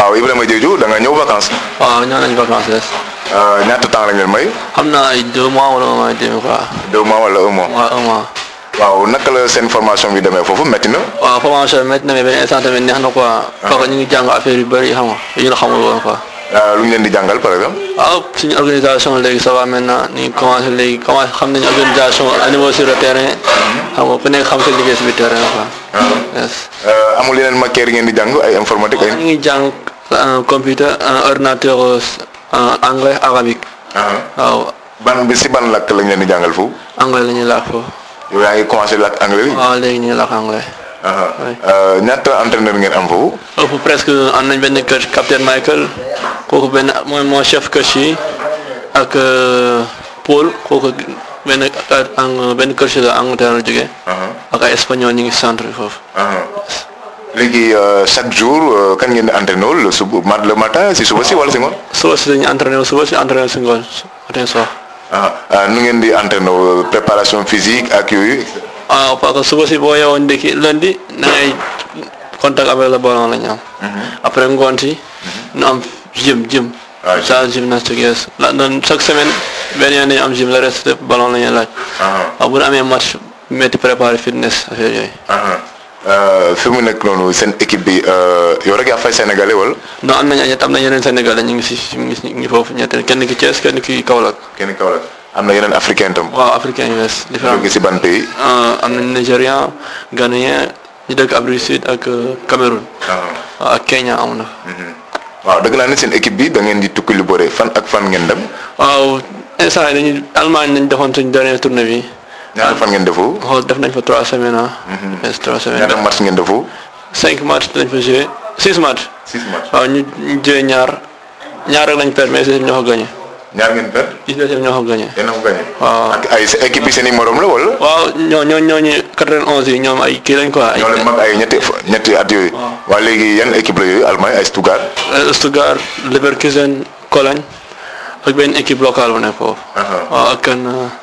waaw Ibrahima Diédhiou da nga ñëw vacances waaw ñoo nañ vacances ñaata temps lañ leen may xam naa ay deux mois wala un mois et demi quoi deux mois wala un mois waaw un mois waaw naka la seen formation bi demee foofu métti na waaw formation métti na mais benn instant tamit neex na quoi parce que ñu ngi jàng affaire yu bëri xam nga yu ñu xamul woon quoi lu ñu leen di jàngal par exemple waaw suñu organisation léegi ça va maintenant ñu ngi commencé léegi commencé xam nañu organisation à niveau sur le terrain xam nga ku nekk xam sa liggéey si biir terrain quoi yes amul yeneen matière yi ngeen di jàng ay informatique ay ñu ngi jàng computer ordinateur anglais arabique waaw ban bi si ban làkk lañ leen di jàngal foofu anglais la ñuy làkk foofu yow yaa ngi commencé làkk anglais bi waaw léegi ñuy làkk anglais ñaata entraîneur ngeen am foofu ëpp presque am nañ benn coach capitaine Michael kooku benn mooy moo chef coach yi ak Paul kooku benn ang benn coach la Angleterre la jógee ak ay espagnol ñu ngi centre bi foofu léegi chaque jour kan ngeen di entraîner le suba mat le matin si suba si wala si ngoon suba si dañuy entraîner suba si entraîner si ngoon matin soir nu ngeen di entraîner préparation physique ak yooyu waaw parce que suba si boo yeewoon ndekki lundi da ngay contact avec le ballon la ñu am après ngoon si ñu am gym gym ça gymnastique yes la doon chaque semaine benn yoon dañu am gym le reste de ballon la ñuy laaj waaw bu ñu amee match métti préparer fitness affaire yooyu fi mu nekk noonu seen équipe bi yow rek yaa fay sénégalais wala. non am nañu am na yeneen sénégalais ñu ngi si ñu ngi si ñu ngi foofu ñett kenn ki Thiès kenn ki Kaolack. kenn Kaolack am na yeneen africain tam. waaw africain yu bees. différent jóge si ban pays. am nañu nigérian ghanéen ñu dëkk Afrique Sud ak Cameroun. waaw ak Kenya am na. waaw dëgg naa ne seen équipe bi da ngeen di tukki lu bëre fan ak fan ngeen dem. waaw instant yii dañuy Allemagne nañ defoon suñ dernier tournée bi. ñaata fan ngeen defu. xool def nañ fa trois semaines ah. yes trois semaines. ñaata match ngeen defu. cinq match lañ fa joué six match. six match waaw ñu ñu joué ñaar ñaar rek lañ perdre mais si ñoo ko gagné. ñaar ngeen perdre. gis nga ñoo ko gagné. yéen a ko gagné. waaw ak ay sa équipe yi seen i morom la wala. waaw ñoo ñoo ñooñu 91 yi ñoom ay kii lañ quoi. ay ñoo leen mag ay ñetti ñetti at yooyu. waa léegi yan équipe la yooyu Allemagne ay Stuttgart. Stuttgart Leverkusen Cologne ak benn équipe locale bu nekk foofu. waaw ak kan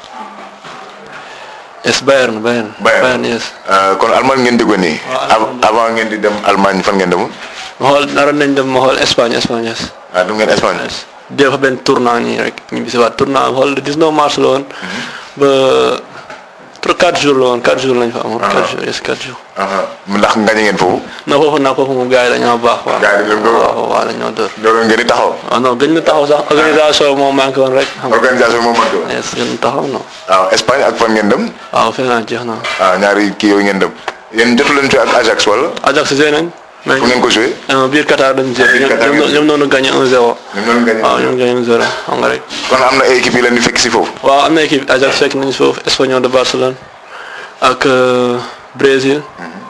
yes Bayern Bayern. Bayern yes. kon Allemagne ngeen déggoon nii. avant ngeen di dem Allemagne fan ngeen demoon. ma xool naroon nañ dem ma xool Espagne Espagne yes. ah du ngeen Espagne. def benn tournant nii rek ñu bisi waat tournant xool le 19 mars la woon. ba trop 4 jours la woon 4 jours lañ fa amoon. 4 jours yes 4 jours. ndax ngañe ngeen foofu. na foofu naa foofu moom gars yi dañoo baax. waaw gars yi dañoo ko waaw waaw dañoo dóor. loolu ngeen di taxaw. waaw non gën na taxaw sax organisation moo manqué woon rek. xam nga organisation moom manqué woon. yes gën na taxaw non. waaw Espagne ak fan ngeen dem. waaw fekk naa jeex na. ah ñaari kii yooyu ngeen dem. yéen jotu leen joué ak Ajax wala. Ajax joué nañ. mais fu ngeen ko joué. biir Qatar dañ joué. biir Qatar ñoom ñoom noonu gagné 1-0. ñoom ñoo gagné. waaw ñoom gagné 1-0 xam nga rek. kon am na ay équipe yi leen di fekk si foofu. waaw am na équipe Ajax fekk nañ foofu Espanyol de Barcelone ak Brésil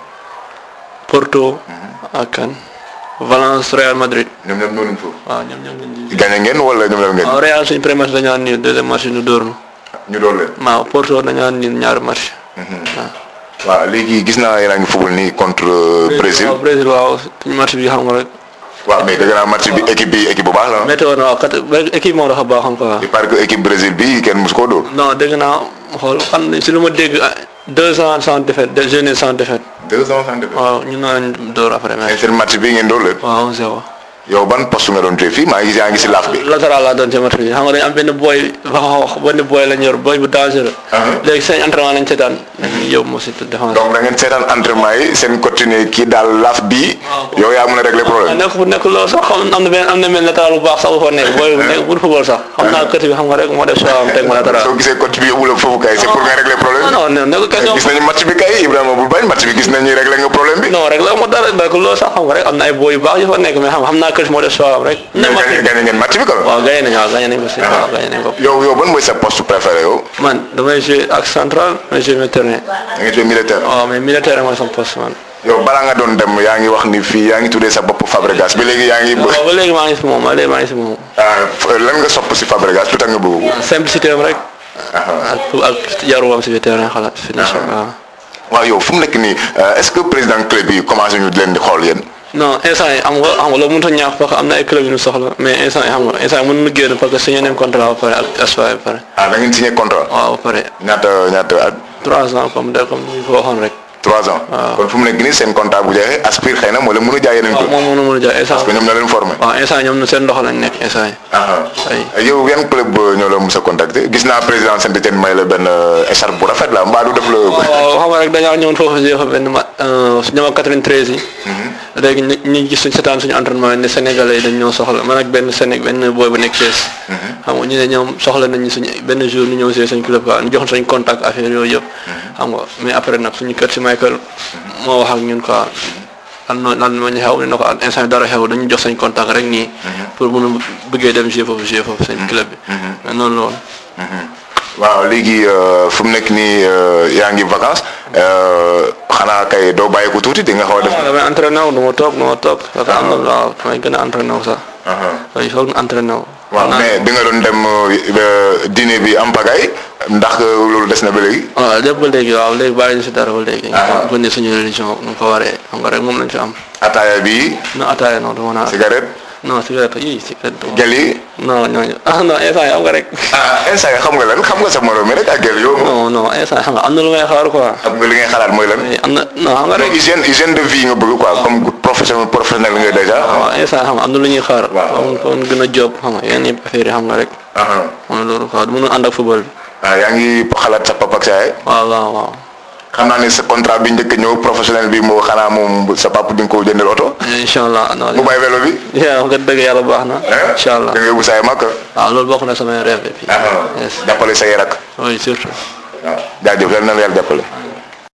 Porto ak kan Valence Real Madrid. ñoom ñoom ñoo leen foofu. waaw ñoom ñoom lañ di. gagné ngeen wala ñoom ñoom ngeen. waaw Real suñu premier match dañoo nii deuxième match ñu dóor ñu. ñu doon leen. waaw Porto dañoo nii ñaari match. waaw. waaw léegi gis naa yéen a ngi football nii contre Brésil. waaw Brésil waaw suñu match bi xam nga rek. waaw mais dëgg naa match bi équipe bi équipe bu baax la. météo na waaw kat équipe moom dafa baaxoon quoi. il paraît que équipe Brésil bi kenn mus koo dóor. non dégg naa xool xam nañ si lu ma dégg deux ans sans défaite deux journées sans défaite. deux ans sans défaite. waaw ñu naan dóor après mais mais. seen match bi ngeen dóor leen. waaw zéro. yow ban poste nga doon joué fii maa ngi gis yaa ngi si laaf bi. latéral laa doon ci match bi xam nga dañu am benn boy wax benn boy lañ yor boy bu dangereux. léegi seen entraînement lañ seetaan. dañuy yóbbu mo si défense. donc da ngeen seetaan entraînement yi seen continuer kii daal laaf bii. yow yaa mën a régler problème. nekk bu nekk loolu sax xam am na benn am na benn latéral bu baax sax bu fa nekk boy bu nekk bu football sax xam naa kët bi xam nga rek moo def choix am teg ma latéral. soo gisee coach bi yóbbu la foofu kay c'est pour nga régler problème. non non nekk question gis nañu match bi kay Ibrahima bul bañ match bi gis nañu régler nga problème bi. non rek la moo dara donc loolu sax xam nga rek am na ay boy yu baax yu fa nekk mais xam xam naa kët moo def choix am rek. mais gagné gagné ngeen match bi quand même. waaw gagné nañu waaw gagné nañu ko si waaw gagné nañu ko. yow yow ban mooy sa poste préféré yow. man damay jouer ak central damay jouer milieu terrain. da nga joué militaire. waaw mais militaire mooy sama poste man. yow balaa nga doon dem yaa ngi wax ni fii yaa ngi tuddee sa bopp Fabregas bi léegi yaa ngi. waaw ba léegi maa ngi si moom ba léegi maa ngi si moom. ah lan nga sopp si Fabregas lu tax nga bëgg ko. simplicité am rek. ak ak yaruwam si biir terrain xalaat finition waaw. waaw yow fu mu nekk nii est-ce que président club yi commencé ñu di leen di xool yéen. non instant yi am nga xam nga loolu mënut a ñaax parce que am na ay club yu ñu soxla mais instant yi xam nga instant yi mën na génn parce que signé nañ contrat ba pare ak Espoir ba pare. ah da ngeen signé contrat. waaw ba pare ñaata ñaata at. trois ans comme de comme ni ko waxoon rek. trois ans. kon fu mu nekk nii seen contrat bu jeexee aspire xëy na moo leen mën a jaay yeneen waaw club. moom mënu mën a jaay instant parce que ñoom ñoo leen formé. waaw instant ñoom seen ndox lañ nekk instant yi ay yow yan club ñoo la mos a contacter gis naa président Saint-Étienne may la benn écharpe bu rafet la mbaa du def la. waaw xam nga rek dañoo ñëwoon foofu si fa benn ma ñoom ak 93 yi léegi ñu ñu gis suñ setaan suñu entraînement ne sénégalais yi dañ ñoo soxla man ak benn séné benn booy bu nekk Thiès xam nga ñu ne ñoom soxla nañ ñu suñu benn jour ñu ñëw si suñ club quoi ñu joxoon suñ contact affaire yooyu yëpp xam nga mais après nag suñu kër si Michael moo wax ak ñun quoi lan noo lan moo ñu xew ne na ko instant bi dara xew dañu jox sañ contact rek nii pour mun a bëggee dem jouer foofu jouer foofu seen club bi mais noonu la woon waaw léegi fu mu nekk nii yaa ngi vacances xanaa kay doo bàyyi ko tuuti di nga xaw a def. waaw damay entraîné wu du ma toog du ma toog parce que am na waaw damay gën a entraîné wu sax waaw il faut que entraîné wu waaw mais bi nga doon dem dîner bi am pagaille ndax loolu des na ba léegi. waaw lépp ba léegi waaw léegi bàyyi ñu si dara ba léegi. ko ne suñu religion nu ko waree xam nga rek moom lañ fi am. ataaya bi. non ataaya non du ma naan. cigarette. non cigarette yii cigarette. gel yi. non ñooñu ah non instant yi am nga rek. ah instant yi xam nga lan xam nga sa morom mi rek ak gel yow. non non instant yi xam nga am na lu may xaar quoi. xam nga li ngay xalaat mooy lan. am na non xam nga rek. hygiène hygiène de vie nga bëgg quoi comme professionnel professionnel nga déjà. waaw instant xam nga am na lu ñuy xaar. waaw kon gën a job xam nga yenn affaire yi xam nga rek. xam nga loolu quoi du mën a ànd ak football bi. ah yaa ngi xalaat sa papa ak sa yaay. waaw waaw waaw. xam naa ne sa contrat bi njëkk a ñëw professionnel bi moo xanaa moom sa papa di nga ko jëndal oto. incha allah non. mu bàyyi vélo bi. yaa nga dëgg yàlla baax na. incha allah da nga yóbbu saa mag. waaw loolu bokk na samay rêve et puis. jàppale say rak. oui surtout. waaw jaajëf yal na la yàlla jàppale.